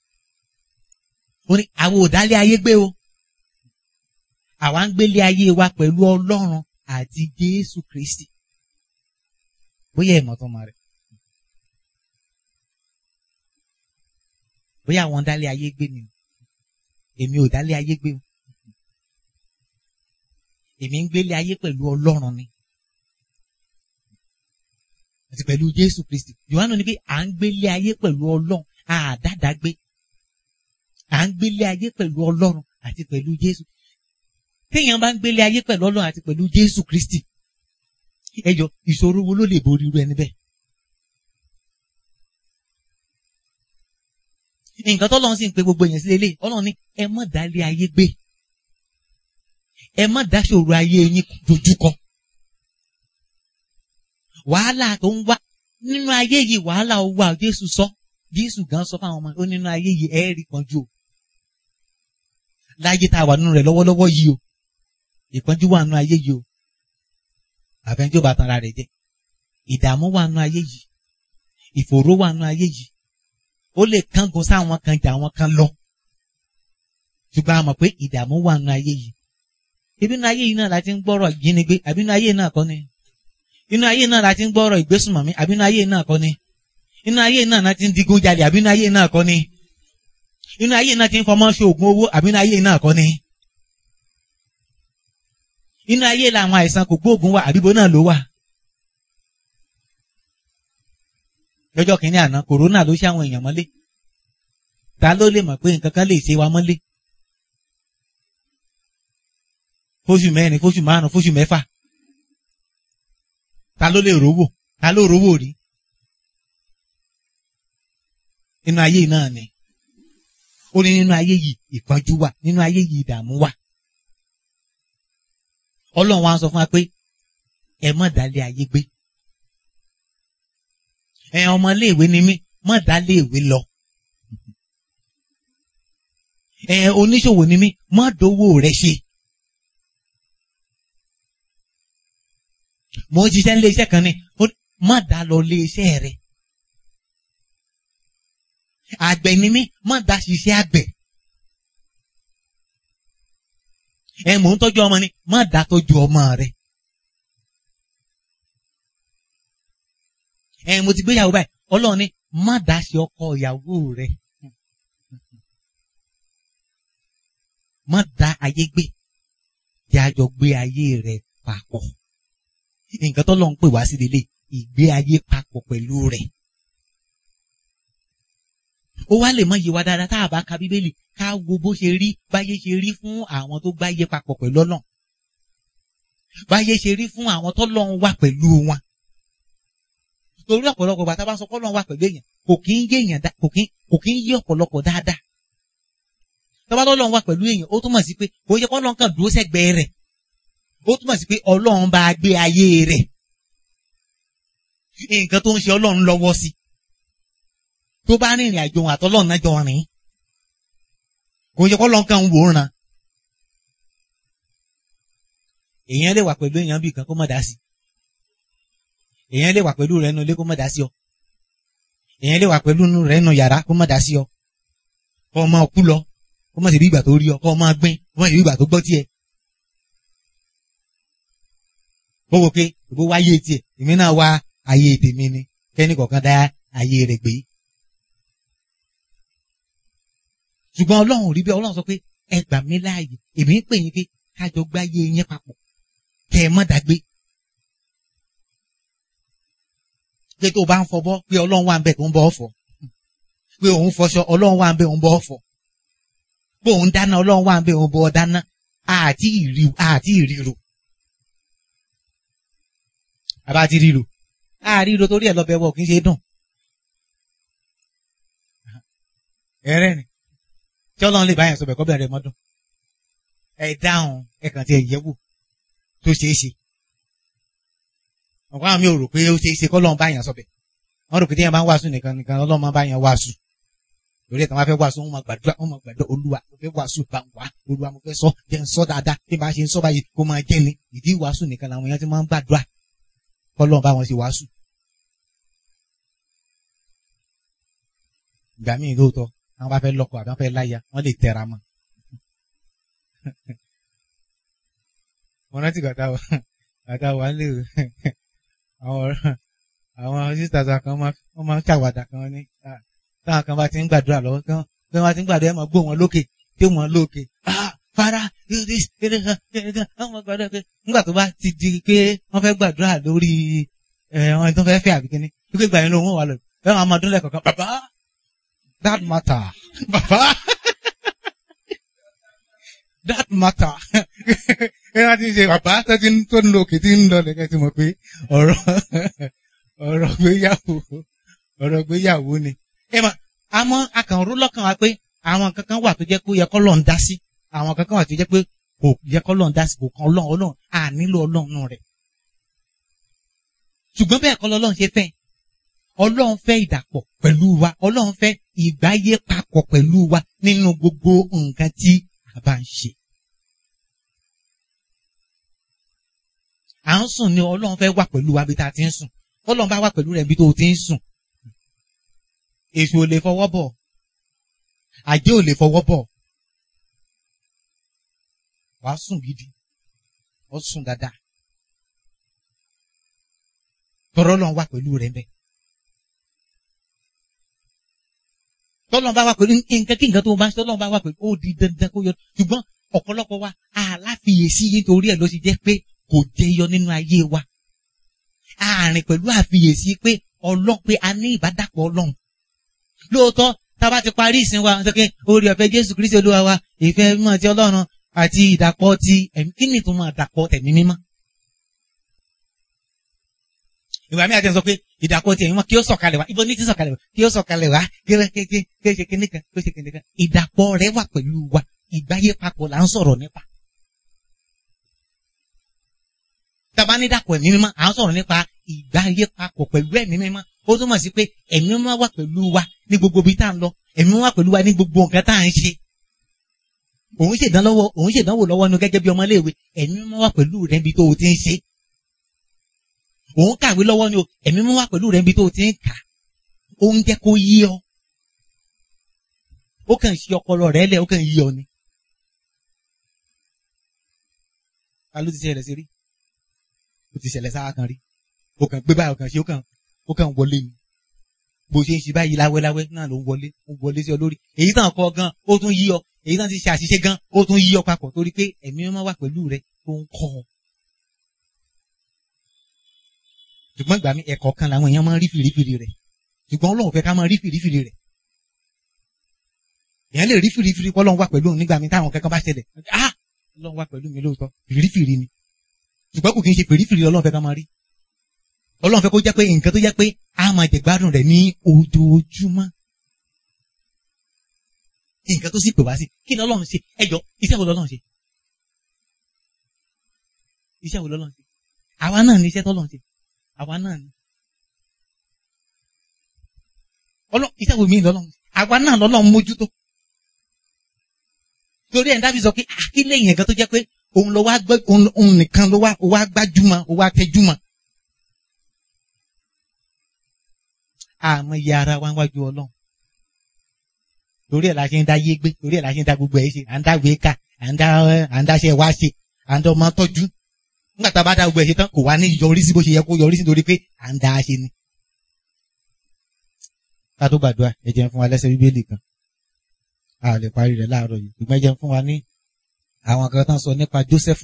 ó ní àwọn òdálé ayé gbé o àwa ń gbélé ayé wa pẹ̀lú ọlọ́run àti jésù kristi. bóyá ìmọ̀ tó máa rẹ̀. bóyá àwọn dálé ayé gbé ni èmi ò dálé ayé gbé o èmi ń gbélé ayé pẹ̀lú ọlọ́run ni àti pẹ̀lú jésù kristi yohanu ni pé à ń gbélé ayé pẹ̀lú ọlọ́run àdáadáa gbé à ń gbélé ayé pẹ̀lú ọlọ́run àti pẹ̀lú jésù téèyàn bá ń gbélé ayé pẹ̀lú ọlọ́run àti pẹ̀lú jésù kristi ẹjọ ìṣòro wo ló lè borí irú ẹni bẹ́ẹ̀. nǹkan tó lọ́n sì ń pe gbogbo èèyàn sí lélẹ̀ ọlọ́run ní ẹ má dálé ayé gbé ẹ má dáṣòro ayé yín dojúkọ wàhálà tó ń wá nínú ayé yìí wàhálà ó wà Jésù sọ Jésù gan sọ fáwọn ọmọ ó nínú ayé yìí ẹ rí pọ́njú o láyé tá a wà nínú rẹ̀ lọ́wọ́lọ́wọ́ yìí o ìpọ́njú wà nínú ayé yìí o àfẹnjó bá tanra rẹ̀ jẹ́ ìdààmú wà nínú ayé yìí ìfòòró wà nínú ayé yìí ó lè kángun sáwọn kan jà àwọn kan lọ ṣùgbọ́n a mọ̀ pé ìdààmú wà nínú ayé yìí ibi inú ayé yìí náà la ti ń gbọ́rọ̀ ìjínigbé àbí inú ayé náà kọ́ ni inú ayé náà la ti ń gbọ́rọ̀ ìgbésùnmọ̀mí àbí inú ayé náà kọ́ ni inú ayé náà la ti ń digun jalè àbí inú ayé náà kọ́ ni inú ayé náà ti ń fọmọ́ ṣe oògùn owó àbí inú ayé náà kọ́ ni inú ayé làwọn àìsàn kò gbóògùn wà àbíbo náà ló wà. lọ́jọ́ kìíní àná kòrónà ló ṣe àwọn èèyàn mọ́lé ta ló lè mọ̀ pé nǹkan kan lè ṣe wa mọ́lé fóṣù mẹ́rin fóṣù márùn fóṣù mẹ́fà ta ló lè rówó ta ló rówó rí nínú ayé náà ni ó ní nínú ayé yìí ìpọ́njú wà nínú ayé yìí ìdààmú wà ọlọ́run wa sọ fún wa pé ẹ má dálé ayé gbé ẹ ọmọléèwé ni mí má dálé ìwé lọ ẹ oníṣòwò ni mí má dówó rẹ ṣe mo ń ṣiṣẹ́ nílé iṣẹ́ kan ni má dá lọ lé iṣẹ́ rẹ àgbẹ̀ ni mí má dá ṣiṣẹ́ àgbẹ̀. ẹ mò ń tọ́jú ọmọ ni má dá tọ́jú ọmọ rẹ. ẹ mo ti gbéyàwó báyìí ọlọ́run ní má dá sí ọkọ ìyàwó rẹ. má dá ayé gbé kí a jọ gbé ayé rẹ papọ̀. nǹkan tó lọ́n pè wá sí lélẹ̀ ìgbé ayé papọ̀ pẹ̀lú rẹ̀. ó wá lè mọ iye wa dáadáa tá a bá ka bíbélì ká wo bó ṣe rí báyé ṣe rí fún àwọn tó gbáyé papọ̀ pẹ̀lú Ọlọ́run báyé ṣe rí fún àwọn tó lọ́run wà pẹ̀lú wọn torí ọ̀pọ̀lọpọ̀ bàtà bá sọ pé Ọlọ́run wà pẹ̀lú èèyàn kò kí ń yé èèyàn kò kí kò kí ń yé ọ̀pọ̀lọpọ̀ dáadáa tọ́ba tó lọ́run wà pẹ̀lú èèyàn ó túmọ̀ sí pé kò yẹ kó Ọlọ́run kàn dúró sẹ́gbẹ̀ẹ́ rẹ̀ ó túmọ̀ sí pé Ọlọ́run bá gbé ayé rẹ̀ nǹkan tó ń ṣe Ọlọ́run lọ́wọ́ sí tó bá rìnrìn àjò àtọ́lọ́run náà jọ rìn kò yẹ kó lọ́n kàn ń wòran èèyàn lè wà pẹ̀lú èèyàn bíi kan kó má dá sí èèyàn lè wà pẹ̀lú rẹ̀ nù ilé kó má dá sí ọ èèyàn lè wà pẹ̀lú rẹ̀ nù yàrá kó má dá sí ọ kó o máa kú lọ kó má sì rí ìgbà tó rí ọ kó o máa gbìn kó má sì rí ìgbà tó gbọ́ tiẹ̀ ó wò pé ìbò wá ayé tiẹ̀ èmi náà wá ayé tèmi ni kẹ́ni kọ̀ọ̀kan dá ayé rẹ̀ gbé ṣùgbọ́n ọlọ́run ò rí bí ọlọ́run sọ pé ẹ gbà mí láàyè èmi ń pè yín pé kájọ gbáyé yín papọ̀ kẹ́ ẹ má dàgbé. pé tó o bá ń fọbọ́ pé ọlọ́run wà ń bẹ̀ tó ń bọ́ ọ̀fọ̀ pé òun fọṣọ ọlọ́run wà ń bẹ̀ òun bọ́ ọ̀fọ̀ pé òun dáná ọlọ́run wà ń bẹ̀ òun bọ́ dáná àti ìrì àti ìrìrò. àbá ti ríro àríro torí ẹ̀ lọ́bẹ̀ wọ̀ kì í ṣe dùn. ẹ̀rẹ́ ni tí ọlọ́run lè báyàn sọ bẹ̀ kọ́ bẹ̀rẹ̀ mọ́dún ẹ dáhùn ẹ kàn ti ẹ̀yẹ́ wò tó ṣeé ṣe ọ̀pọ̀ àwọn mi ò rò pé ó ṣeé ṣe kọ́ lọ́run báyàn sọ bẹ̀ wọ́n rò pé tí yẹn bá ń wàásù nìkan nìkan ọlọ́run máa báyàn wàásù lórí ẹ̀tàn wá fẹ́ wàásù wọn máa gbàdúrà wọn máa gbàdúrà olúwa mo fẹ́ wàásù bá ń wá olúwa mo fẹ́ sọ jẹ́ ń sọ dáadáa bí bá ṣe ń sọ báyìí kó máa jẹ́ ni ìdí wàásù nìkan làwọn èèyàn ti máa ń gbàdúrà kọ́ lọ́run bá wọn ṣe wàásù. ìgbà míì lóòótọ́ àwọn bá fẹ́ lọ́kọ àbí wọ́n fẹ́ láya wọ́n lè tẹra mọ́. mo rántí gbàtà gbàtà wà ń lè àwọn àwọn sisters kan wọ́n máa ń ṣàwàdà kan ní táwọn kan bá ti ń gbàdúrà lọ́wọ́ tí wọ́n bá ti ń gbàdúrà ẹ̀ máa gbó wọn lókè tí wọ́n lókè fara nígbà tó bá ti di pé wọ́n fẹ́ gbàdúrà lórí wọn tó fẹ́ fẹ́ àbíkíní wípé ìgbà yẹn ló wọ́n wà lọ bẹ́ẹ̀ wọ́n á máa dún lẹ́kọ̀ọ̀kan bàbá that matter bàbá that matter ẹ láti ṣe bàbá tó ti ń tó ń lo òkè tí ń lọ lẹ́kẹ́ tí mo pé ọ̀rọ̀ ọ̀rọ̀ gbéyàwó ọ̀rọ̀ gbéyàwó ni. ẹ mọ̀ àmọ́ akànró lọ́kàn wa pé àwọn kankan wà tó jẹ́ pé ó yẹ kọ́ lọ́n dá sí àwọn kankan wà tó jẹ́ pé kò yẹ kọ́ lọ́n dá sí kò kan ọlọ́run ọlọ́run à nílò ọlọ́run rẹ̀. ṣùgbọ́n bẹ́ẹ̀ kọ́ lọ́lọ́run ṣe fẹ́ ọlọ́run fẹ́ ìdàpọ̀ pẹ̀lú wa ọlọ́run fẹ́ ìgbáyé papọ̀ pẹ̀lú wa nínú gbogbo nǹkan tí a bá ń ṣe. à ń sùn ni ọlọ́run fẹ́ wà pẹ̀lú wa bí ta ti ń sùn ọlọ́run bá wà pẹ̀lú rẹ̀ bí tó o ti ń sùn. èṣù ò lè fọwọ́ bọ̀ àjẹ́ ò lè fọwọ́ bọ̀ wàá sùn gidi ó sùn dáadáa tọrọ lọ́n wà pẹ̀lú rẹ̀ mbẹ́. tọ́lọ́n bá wà pẹ̀lú nǹkan kí nǹkan tó bá ń ṣe tọ́lọ́n bá wà pẹ̀lú ó di dandan kó yọ ṣùgbọ́n ọ̀pọ̀lọpọ̀ wa àláfiyèsí nítorí ẹ̀ ló ti jẹ́ pé kò jẹyọ nínú ayé wa àárín pẹ̀lú àfiyèsí pé ọlọ́run pé a ní ìbádàpọ̀ ọlọ́run lóòótọ́ tá a bá ti parí ìsìn wa ṣe pé orí ọ̀fẹ́ Jésù Kristi Olúwa wa ìfẹ́ mímọ́ ti ọlọ́run àti ìdàpọ̀ ti ẹ̀mí kí ni tó máa dàpọ̀ tẹ̀mí mímọ́ ìwà mi àti ẹ̀ sọ pé ìdàpọ̀ ti ẹ̀mí mímọ́ kí ó sọ̀kalẹ̀ wá ibo ní ti sọ̀kalẹ̀ wá kí ó sọ̀kalẹ̀ wá kí ó ṣe kíní kan kí ó ṣe kíní kan ìdàpọ̀ rẹ̀ wà pẹ̀lú wa ìgbáyé papọ̀ là ń sọ̀rọ̀ nípa tàbá ní dàpọ̀ ẹ̀mí mímọ́ à ń sọ̀rọ̀ nípa ìgbáyé papọ̀ pẹ̀lú ẹ̀mí mímọ́ ó túmọ̀ sí pé ẹ̀mí mímọ́ wà pẹ̀lú wa ní gbogbo ibi tá à ń lọ ẹ̀mí mímọ́ wà pẹ̀lú wa ní gbogbo nǹkan tá à ń ṣe. òun ṣèdánwò òun ṣèdánwò lọ́wọ́ nu gẹ́gẹ́ bí ọmọléèwé ẹ̀mí mímọ́ wà pẹ̀lú rẹ̀ níbi tó o ti ń ṣe. òun kàwé lọ́wọ́ ni o ẹ̀mí mímọ́ wà pẹ̀lú rẹ̀ níbi tó o ti ń kà. ó ń jẹ́ kó yí ọ. ó kàn ṣe ọpọlọ rẹ̀ lẹ̀ ó kàn yí ọ ni. ta ló ti ṣe rẹ̀ sí rí? ó ti ṣẹlẹ̀ sáà kan rí ó kàn gbé báyìí ó kàn ṣe ó kàn ó kàn wọlé ni bó ṣe ń ṣe báyìí láwẹ́láwẹ́ náà ló ń wọlé ó wọlé sí ọ lórí èyí tàn kọ gan ó tún yí ọ èyí tàn ti ṣe àṣìṣe gan ó tún yí ọ papọ̀ torí pé ẹ̀mí mímọ́ wà pẹ̀lú rẹ tó ń kọ́ ọ. ṣùgbọ́n ìgbà mi ẹ̀kọ́ kan làwọn èèyàn máa ń rí fìrífìrí rẹ̀ ṣùgbọ́n Ọlọ́run fẹ́ ká máa rí fìrífìrí rẹ̀ èèyàn lè rí fìrífìrí pé Ọlọ́run wà pẹ̀lú òun nígbà mi táwọn kankan bá ṣẹlẹ̀ ah Ọlọ́run wà pẹ̀lú mi lóòótọ́ fìrífìrí ni ṣùgbọ́n kò kí n ṣe fìrífìrí Ọlọ́run fẹ́ ká máa rí Ọlọ́run fẹ́ kó jẹ́ pé nǹkan tó jẹ́ pé a máa jẹ gbádùn rẹ̀ ní ojoojúmọ́ nǹkan tó sì pè wá sí kí ni Ọlọ́run ṣe ẹjọ́ iṣẹ́ wo lọ́lọ́run ṣe iṣẹ́ wo lọ́lọ́run ṣe àwa náà ní iṣẹ́ tọ́lọ́run ṣe àwa náà ní iṣẹ́ wo mìíràn lọ́lọ́run àwa náà lọ́lọ́run mójútó torí ẹ̀ ń dábì sọ pé àkílẹ̀ yẹn kan tó jẹ́ pé òun lọ wá gbẹ òun nìkan ló wá ó wá gbájúmọ́ ó wá tẹjúmọ́. àmọ́ iye ara wa wájú Ọlọ́run torí ẹ̀ la ṣe ń dá yé gbé torí ẹ̀ la ṣe ń dá gbogbo ẹ̀ ṣe à ń dá wéé kà à ń dá à ń dáṣẹ́ wá ṣe à ń dá ọmọ tọ́jú nígbà tá a bá dá gbogbo ẹ̀ ṣe tán kò wá ní yọrí sí bó ṣe yẹ kó yọrí sí torí pé à ń dá a ṣe ni. ká tó gbàdúrà ẹ jẹ́ fún wa lẹ́sẹ̀ bíbélì kan a lè parí rẹ̀ láàárọ̀ yìí ṣùgbọ́n ẹ jẹ́ fún wa ní àwọn kan tán sọ nípa Jósẹ́fù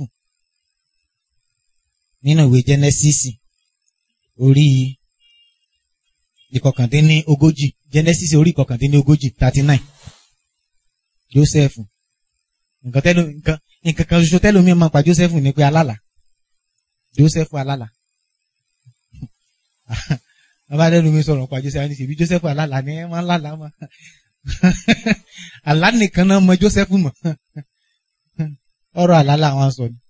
nínú ìwé Jẹ́nẹ́sísì orí ìkọkàndínní ogójì Jẹ́nẹ́sísì orí ìkọkàndínní ogójì thirty nine Jósẹ́fù nǹkan tẹ́lẹ̀ nǹkan nǹkan kan ṣoṣo tẹ́lẹ̀ mi máa pa Jósẹ́fù ní pé alálà Jósẹ́fù alálà bàbá tẹ́lẹ̀ mi sọ̀rọ̀ pa Jósẹ́fù ṣèbí Jósẹ́fù alálà ni ẹ máa ń lálàá mọ́ àlá nìkan náà mọ Jósẹ́fù mọ́ ọ̀rọ̀ àlá làwọn sọ ni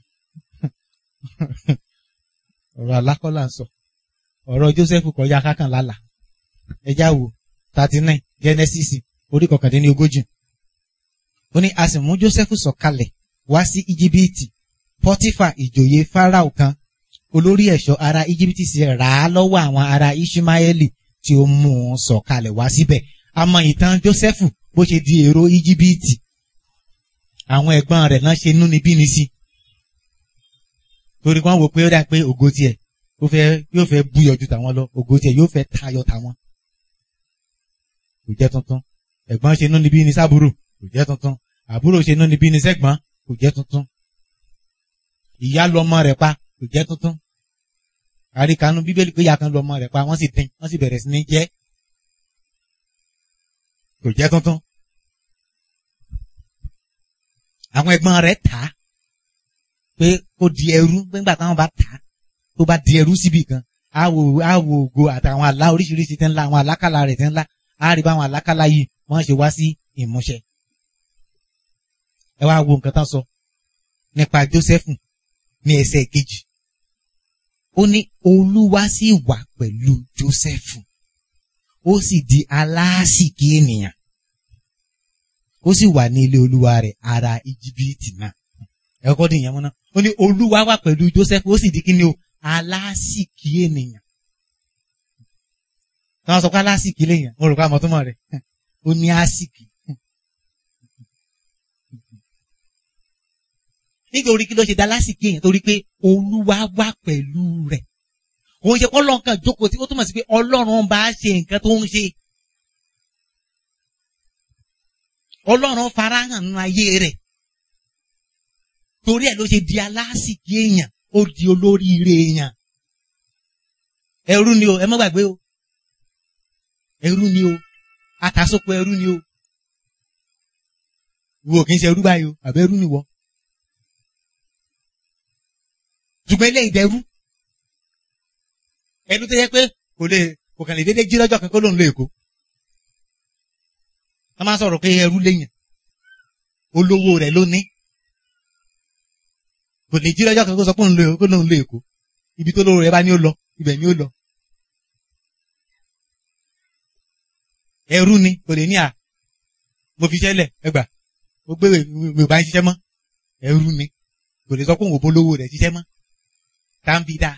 ọ̀rọ̀ àlá kọ́ là ń sọ ọ̀rọ̀ Joseph kọjá kákan lálà ẹjá wo thirty nine Genesis orí kọkàndínní ogójì ó ní a sì mú Joseph sọ̀kalẹ̀ wá sí Íjíbítì Pọ́tífà ìjòyè Fáráò kan olórí ẹ̀ṣọ́ ará Íjíbítì sì rà á lọ́wọ́ àwọn ará Ishmaeli tí ó mú un sọ̀kalẹ̀ wá síbẹ̀ a mọ ìtàn Joseph bó ṣe di èrò Íjíbítì àwọn ẹ̀gbọ́n rẹ̀ náà ṣe inúnibíni sí torí wọ́n wò pé ó dà pé ògo tiẹ̀ ó fẹ́ yóò fẹ́ búyọ ju tàwọn lọ ògo tiẹ̀ yóò fẹ́ tayọ tàwọn kò jẹ́ tuntun ẹ̀gbọ́n ṣe inúnibíni sábúrò kò jẹ́ tuntun àbúrò ṣe inúnibíni sẹ́gbọ́n kò jẹ́ tuntun ìyá lu ọmọ rẹ̀ pa kò jẹ́ tuntun àríkànú bíbélì pé ìyá kan lu ọmọ rẹ̀ pa wọ́n sì dín wọ́n sì bẹ̀rẹ̀ sí ní jẹ kò jẹ́ tuntun àwọn ẹ̀gbọ́n rẹ̀ tà á pé kó di ẹrú nígbà táwọn bá tà á tó bá di ẹrú síbì kan á wo á wo ògo àtàwọn àlá oríṣiríṣi tẹ́ ńlá àwọn àlákàlà rẹ̀ tẹ́ ńlá á rí báwọn àlákàlà yìí wọ́n ṣe wá sí ìmúṣẹ. ẹ wá wo nǹkan tán sọ nípa Jósẹ́fù ní ẹsẹ̀ kejì ó ní olúwa sì wà pẹ̀lú Jósẹ́fù ó sì di aláàsìkí ènìyàn ó sì wà ní ilé olúwa rẹ̀ ara íjíbítì náà ẹ̀kọ́ dín ìyẹn mọ́ náà ó ní olúwa wà pẹ̀lú Jósẹ́fù ó sì di kí ni o aláàsìkí ènìyàn táwọn sọ pé aláàsìkí lèèyàn mo rò pé àmọ́ tó mọ̀ rẹ̀ ó ní àsìkí. nítorí kí ló ṣe dá lásìkò èèyàn torí pé olúwa wà pẹ̀lú rẹ̀ òun ṣe ọlọ́run kan jókòó tí ó túmọ̀ sí pé ọlọ́run bá ṣe nǹkan tó ń ṣe ọlọ́run farahàn nínú ayé rẹ̀ torí ẹ̀ ló ṣe di alásìkò èèyàn ó di olóríire èèyàn ẹrú ni o ẹ má gbàgbé o ẹrú ni o àtàsókò ẹrú ni o wo kì í ṣe ẹrú báyìí o àbẹ́rú ni wọ́n ṣùgbọ́n ilé ìdẹ́rú ẹnu tó yẹ pé kò lè kò kàn lè dédé jí lọ́jọ́ kan kó lóun lo èkó wọ́n máa sọ̀rọ̀ pé ẹrú léyìn olówó rẹ̀ ló ní kò lè jí lọ́jọ́ kan kó sọ pé lóun lo èkó ibi tó lówó rẹ̀ bá ní ó lọ ibẹ̀ ni ó lọ ẹrú ni kò lè ní à mo fi ṣẹlẹ̀ ẹgbà mo gbé mi ò bá ń ṣiṣẹ́ mọ́ ẹrú ni kò lè sọ pé òun ò bólówó rẹ̀ ṣiṣẹ́ mọ́ tàǹbìdà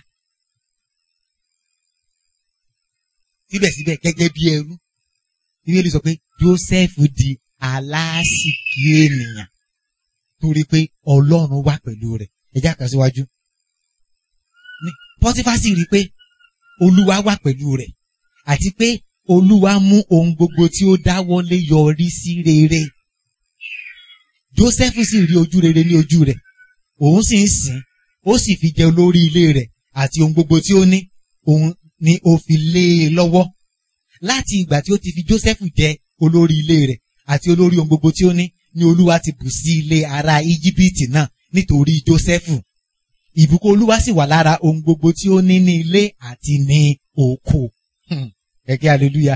síbẹ̀síbẹ̀ gẹ́gẹ́ bí ẹrú bíbélì sọ pé Joseph di aláàsìkí ènìyàn torí pé Ọlọ́run wà pẹ̀lú rẹ̀ ẹjá kan síwájú Pọ́tífà sì rí i pé Olúwa wà pẹ̀lú rẹ̀ àti pé Olúwa mú ohun gbogbo tí ó dáwọ́lé yọrí sí rere Joseph sì rí ojú rere ní ojú rẹ̀ òun sì ń sìn ó sì fi jẹ olórí ilé rẹ̀ àti ohun gbogbo tí ó ní òun ni ó fi lé e lọ́wọ́ láti ìgbà tí ó ti fi Jósẹ́fù jẹ olórí ilé rẹ̀ àti olórí ohun gbogbo tí ó ní ni Olúwa ti bù sí ilé ará Íjíbítì náà nítorí Jósẹ́fù ìbùkún Olúwa sì wà lára ohun gbogbo tí ó ní ní ilé àti ní oko kẹ̀kẹ́ hallelujah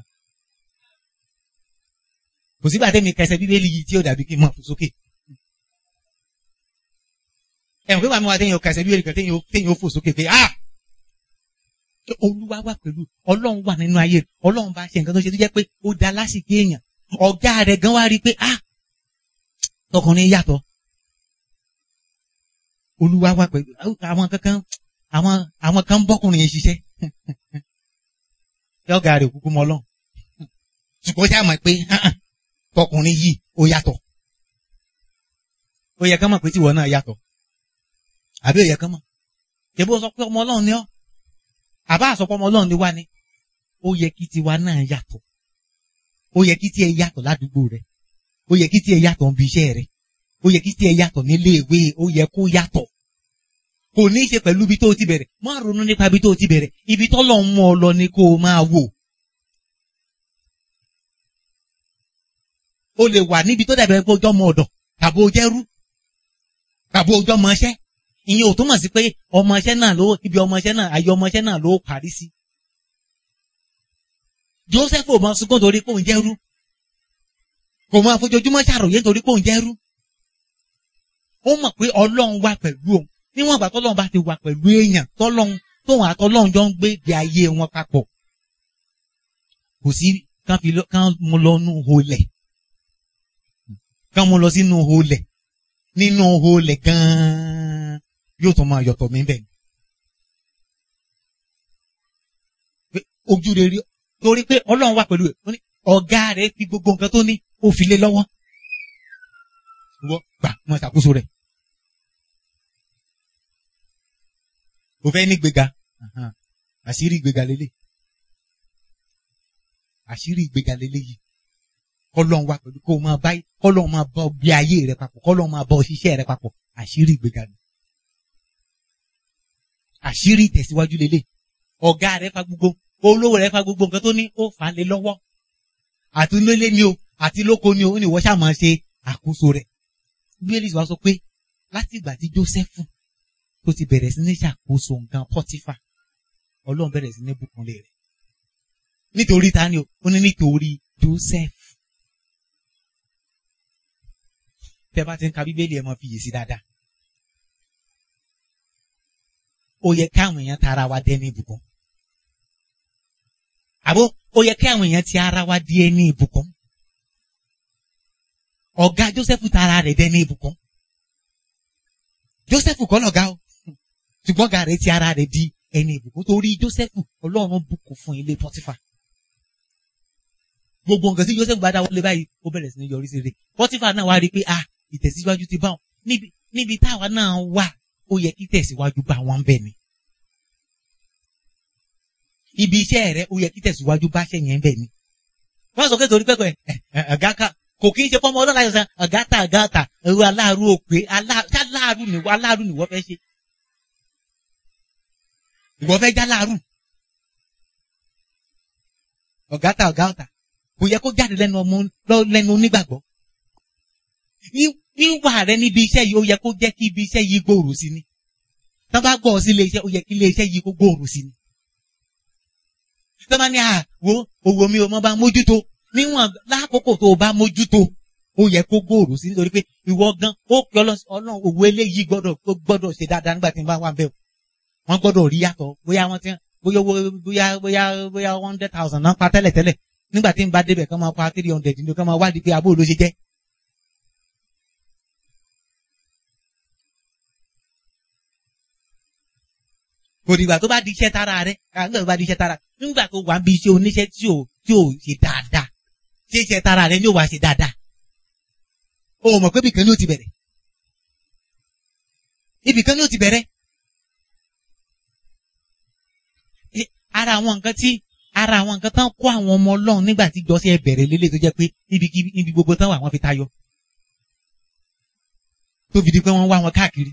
kò sígbà tẹ́mi kẹsẹ̀ bíbélì yìí tí ó dàbí kí n mọ̀ fún sókè ẹ̀wọ̀n pé wàá mi wá téèyàn kẹsẹ̀ bíbélì kan téèyàn ó fò sókè pé ah olúwa wà pẹ̀lú ọlọ́run wà nínú ayé ọlọ́run bá ṣe nǹkan tó ṣe tó jẹ́ pé ó da lásìkò èèyàn ọ̀gá rẹ̀ gan wá rí i pé ah tọkùnrin yàtọ̀ olúwa wà pẹ̀lú àwọn kankan àwọn àwọn kan bọ́kùnrin yẹn ṣiṣẹ́ ọ̀gá rẹ̀ kúkú mọ́ ọlọ́run ṣùgbọ́n ṣáà mọ̀ pé tọkùnrin yìí ó yàtọ̀ ó yẹ kán mọ̀ pé tìwọ náà yàtọ̀ àbí ó yẹ kán mọ̀ ṣe bó sọ pé ọmọ ọlọ́run ni ọ́ àbá àsọpọ̀ ọmọ ọlọ́run ni wá ni ó yẹ kí tiwa náà yàtọ̀ ó yẹ kí tiẹ̀ yàtọ̀ ládùúgbò rẹ ó yẹ kí tiẹ̀ yàtọ̀ níbi iṣẹ́ rẹ ó yẹ kí tiẹ̀ yàtọ̀ nílé ìwé ó yẹ kó yàtọ̀ kò ní í ṣe pẹ̀lú ibi tó ti bẹ̀rẹ̀ má ronú nípa ibi tó ti bẹ̀rẹ̀ ibi tọ́lọ̀ ń mú ọ lọ ni kó o máa wò o lè wà níbi tó dàbẹ̀ pé ojú ọmọ ọ̀dọ̀ tàbí o jẹ́rú tàbí ojú ọmọ iṣẹ́ ìyẹn ò túmọ̀ sí pé ọmọ iṣẹ́ náà ló ibi ọmọ iṣẹ́ náà ayé ọmọ iṣẹ́ náà ló parí sí. Joseph ò mọ sunkún torí pé òun jẹ́rú kò mọ àfojoojúmọ́ ṣàròyé torí pé òun jẹ́rú ó mọ̀ pé Ọlọ́run wà pẹ̀lú òun níwọ̀n ìgbà tọ́lọ́run bá ti wà pẹ̀lú èèyàn tọ́lọ́run tóun àtọ́lọ́run jọ ń gbé ìgbé ayé wọn papọ̀ kò sí kán fi kán mú lọ nú holẹ̀ kán mú lọ sínú holẹ̀ nínú holẹ̀ gan-an yóò tún máa yọ̀tọ̀ mí bẹ́ẹ̀. ojú rere torí pé ọlọ́run wà pẹ̀lú ẹ̀ ọ̀gá rẹ̀ fi gbogbo nǹkan tó ní ó fi lé lọ́wọ́. wọ́n gbà mọ́ ìṣàkóso rẹ̀. o fẹ́ ní gbéga àṣírí ìgbéga lélẹ̀ àṣírí ìgbéga lélẹ̀ yìí kọ́lọ́n wà pẹ̀lú kó o máa bá kọ́lọ́n máa bá bí ayé rẹ papọ̀ kọ́lọ́n máa bá ṣiṣẹ́ rẹ papọ̀ àṣírí ìgbéga ni àṣírí ìtẹ̀síwájú lélẹ̀ ọ̀gá rẹ fa gbogbo olówó rẹ fa gbogbo nǹkan tó ní ó fà á lé lọ́wọ́ àti lólé ni o àti lóko ni o ó ní ìwọ ṣáà máa ṣe àkóso rẹ̀ bíbélì wa sọ pé láti ìgbà tí Jósẹ́fù tó ti bẹ̀rẹ̀ sí ní ṣàkóso nǹkan Pọ́tífà Ọlọ́run bẹ̀rẹ̀ sí ní bùkúnlé rẹ̀ nítorí ta ni o ó ní nítorí Joseph tẹ́ bá ti ń ka Bíbélì ẹ máa fi yè sí dáadáa ó yẹ káwọn èèyàn tara wa dẹni ìbùkún àbó ó yẹ káwọn èèyàn ti ara wa di ẹni ìbùkún ọ̀gá Joseph tara rẹ̀ dẹni ìbùkún Joseph kọ́ lọ̀gá o ṣùgbọ́n ọ̀gá rẹ̀ ti ara rẹ̀ di ẹni ìbùkún torí Joseph Ọlọ́run bùkún fún ilé Pọ́tífà gbogbo nǹkan tí Joseph bá dá wọlé báyìí ó bẹ̀rẹ̀ sí ní yọrí sí rẹ̀ Pọ́tífà náà wá rí i pé ah ìtẹ̀síwájú ti bá wọn níbi níbi táwa náà wà ó yẹ kí tẹ̀síwájú bá wọn bẹ̀ ni ibi iṣẹ́ rẹ̀ ó yẹ kí tẹ̀síwájú bá ṣẹ̀ yẹn bẹ̀ ni wọ́n sọ pé torí pẹ́kọ̀ ẹ̀ ọ̀gá ká kò kí n ṣe fọmọ ọlọ́lá yọ̀sán ọ̀gá ta ọ̀gá ta ẹ̀rọ aláàrú òpè aláàrú nìwọ aláàrú nìwọ fẹ́ ṣe ìwọ fẹ́ já láàrú ọ̀gá ta ọ̀gá ta kò yẹ kó jáde lẹ́nu ọmọ lẹ́nu onígbàgbọ́ wíwà rẹ níbi iṣẹ́ yìí ó yẹ kó jẹ́ kí ibi iṣẹ́ yìí gbòòrò sí ni tọ́ bá gbọ́ ọ sí ilé iṣẹ́ ó yẹ kí ilé iṣẹ́ yìí kó gbòòrò sí ni tọ́ bá ní à wo owó mi ò mọ́ bá mójútó níwọ̀n lákòókò tó o bá mójútó ó yẹ kó gbòòrò sí nítorí pé ìwọ gan ó pè ọlọ́run òwò eléyìí gbọ́dọ̀ gbọ́dọ̀ ṣe dáadáa nígbà tí n bá wà bẹ́ẹ̀ wọ́n gbọ́dọ̀ rí yàtọ̀ bóyá wọ́n ti bóyá bóyá bóyá bóyá one hundred thousand náà pa tẹ́lẹ̀ tẹ́lẹ̀ nígbà tí n bá débẹ̀ kán máa pa three hundred ní kán máa wádìí pé abó ló ṣe jẹ́. kò dìgbà tó bá di iṣẹ́ tara rẹ̀ nígbà tó bá di iṣẹ́ tara nígbà tó wà ń bi iṣẹ́ oníṣẹ́ tí ò tí ò ṣe dáadáa ṣé iṣẹ́ tara rẹ̀ ni ó wà ṣe dáadáa. o mọ̀ pé ibìkan ni ó ti bẹ̀rẹ̀ ibìkan ni ó ti bẹ̀rẹ̀. ara àwọn nǹkan tí ara àwọn nǹkan tán kó àwọn ọmọ ọlọ́run nígbà tí jọ́sẹ̀ bẹ̀rẹ̀ lélẹ̀ tó jẹ́ pé níbi gbogbo tán wà wọ́n fi tayọ. tó fi di pé wọ́n wá wọn káàkiri.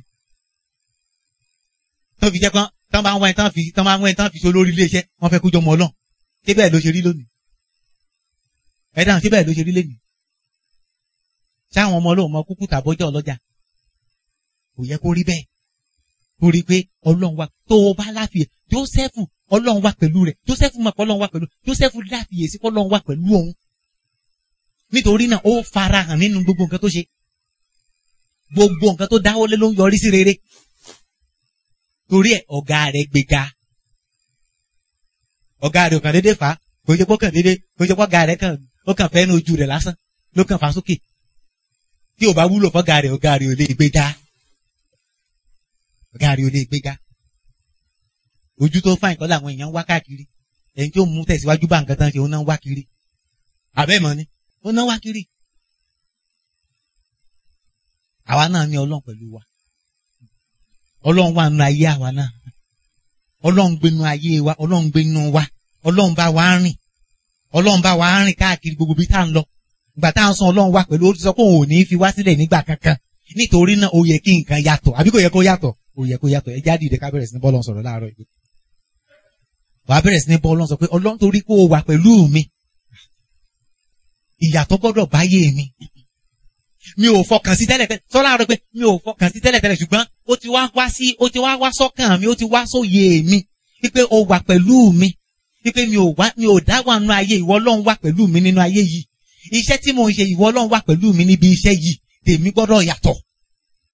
tó fi jẹ́ pé tán bá ń wá ẹ̀ tán fi tán bá ń wá ẹ̀ tán fi so lórí iléeṣẹ́ wọ́n fẹ́ kó jọmọ ọlọ́run. ṣé bẹ́ẹ̀ ló ṣe rí lónìí? ẹ dáhùn ṣé bẹ́ẹ̀ ló ṣe rí lónìí? ṣáwọn ọmọ ọlọ́run mọ kúkú tàbọ́jọ́ ọlọ́jà? kò yẹ kó rí bẹ́ẹ̀. kó rí pé ọlọ́run wa tó o bá láfìyè Jósẹ́fù ọlọ́run wà pẹ̀lú rẹ̀ Jósẹ́fù mọ̀ pé ọlọ́run wà pẹ̀lú Jósẹ́fù láfiyèsí pé ọlọ́run wà pẹ̀lú òun nítorí náà ó farahàn nínú gbogbo nǹkan tó ṣe gbogbo nǹkan tó dáwọ́lé ló ń yọrí sí rere torí ẹ̀ ọ̀gá rẹ̀ gbéga ọ̀gá rẹ̀ ò kàn déédéé fà á kò ṣe pé ó kàn déédéé kò ṣe pé ọ̀gá rẹ̀ kàn ó kàn fẹ́ ní ojú rẹ̀ lásán ló kàn fà sókè tí ò bá wúlò fọ́gá rẹ̀ ọ̀gá rẹ̀ ò lè gbéga ọ̀gá rẹ̀ ò lè gbéga ojú tó fáìn kọ́ làwọn èèyàn ń wá káàkiri ẹni tó mú tẹ̀síwájú bá nǹkan tán ṣe òun náà ń wá kiri àbẹ́mọ̀ ni òun náà ń wá kiri. àwa náà ní ọlọ́run pẹ̀lú wa ọlọ́run wà nínú ayé àwa náà ọlọ́run gbénu ayé wa ọlọ́run gbénu wa ọlọ́run bá wa rìn ọlọ́run bá wa rìn káàkiri gbogbo bí tá à ń lọ ìgbà tá à ń san ọlọ́run wa pẹ̀lú ó ti sọ pé òun ò ní fi wá sílẹ̀ nígbà kankan nítorí náà ó yẹ kí nǹkan yàtọ̀ àbí kò yẹ kó yàtọ̀ ó yẹ kó yàtọ̀ ẹ jáde ìdè ká bẹ̀rẹ̀ sí ní bọ́ọ̀lù sọ̀rọ̀ láàárọ̀ ìgbé wà á bẹ̀rẹ̀ sí ní bọ́ ọlọ́run sọ pé ọlọ́run torí kó o wà pẹ̀lú mi ìyàtọ̀ gbọ́dọ̀ báyé mi mi ò fọkàn sí tẹ́lẹ̀ tẹ́lẹ̀ sọ́lá rẹ pé mi ò fọkàn sí tẹ́lẹ̀ tẹ́lẹ̀ ṣùgbọ́n ó ti wá wá sí ó ti wá wá sọ́kàn mi ó ti wá sóye mi wípé o wà pẹ̀lú mi wípé mi ò wá mi ò dá wà nínú ayé ìwọ ọlọ́run wà pẹ̀lú mi nínú ayé yìí iṣẹ́ tí mo ń ṣe ìwọ ọlọ́run wà pẹ̀lú mi níbi iṣẹ́ yìí tèmi gbọ́dọ̀ yàtọ̀